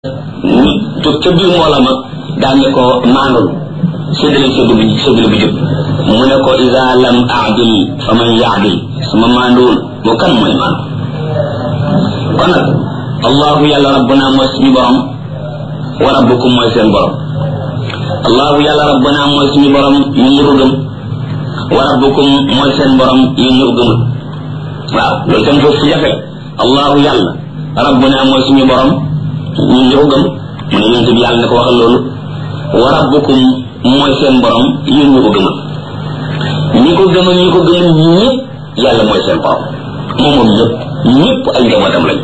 nit jóg ca biir mbooloo ma daan ne ko maandul séddale séddu bi séddale bi jub mu ne ko ida lam aadil fa man yaadil suma maanduwul moo kan mooy maandu kon nag allahu yàlla rabbuna mooy suñu borom wa rabbukum mooy seen borom allahu yàlla rabbuna mooy suñu borom ñun ñu ko gëm wa rabbukum mooy seen borom yéen ñu ko gëmul waaw loolu tam foofu jafe allahu yàlla rabbuna mooy suñu borom ñun ñu ko gëm mu ne yonent bi yàlla ne ko waxal loolu wa rabbukum mooy seen borom yéen ñu ko gëmal ñi ko gëmal ñi ko gëmal ñëpp yàlla mooy seen borom moom moom ñëpp ñëpp ay njabootam lañ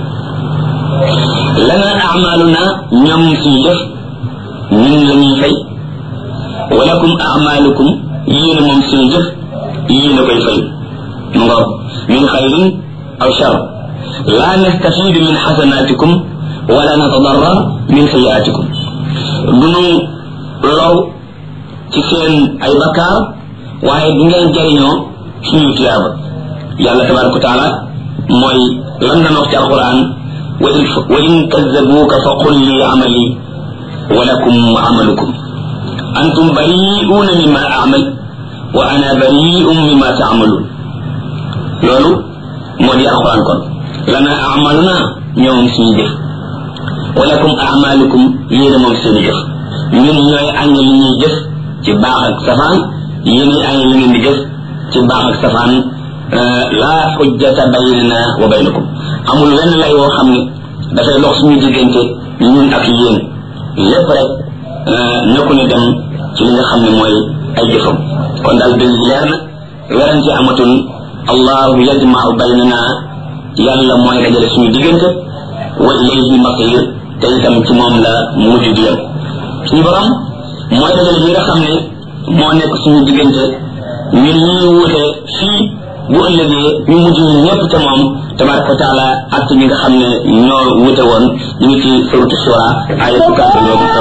lana amaluna ñoom suñu def ñun la ñuy fay walakum amalukum yéen moom suñu jëf yéen a koy fay mu nga min xayrin aw shar la nastafidu min xasanatikum wala natadarra min sayiatikum duñu low ci seen ay bakkaar waaye du ngeen jariñoo suñu tiyaaba yàlla tabaraka wa taala mooy lan na wax ci alquran wa in kazabuuka fa qul li amali wa lakum amalukum antum bari'uuna mimma amal wa ana bari'un mimma taamaluun loolu moo di alquran kon lana amaluna ñoom suñu jëf wa lakum amalukum yéena moom seen jëf ñun ñooy añ li ñuy jëf ci baax ak safaan yéen ñi añ li ngeen di jëf ci baax ak safaan laa xujjata baynana wa baynakum amul wenn lay woo xam ne dafay dox suñu diggante ñun ak yéen lépp rek nekku ni dem ci li nga xam ne mooy ay jëfam kon daal dëgg leer na werante amatul allahu yajmau baynana yàlla mooy dajale suñu diggante wa ilayhi masir te itam ci moom la mujj di yem suñu borom mooy dajale bi nga xam ne moo nekk suñu diggante ñun ñuy wute fii bu ëllëgee ñu mujj ñu ñëpp te moom tabaraka wa taala ak ñi nga xam ne ñoo wute woon ñu ngi ci suratu shura ayatu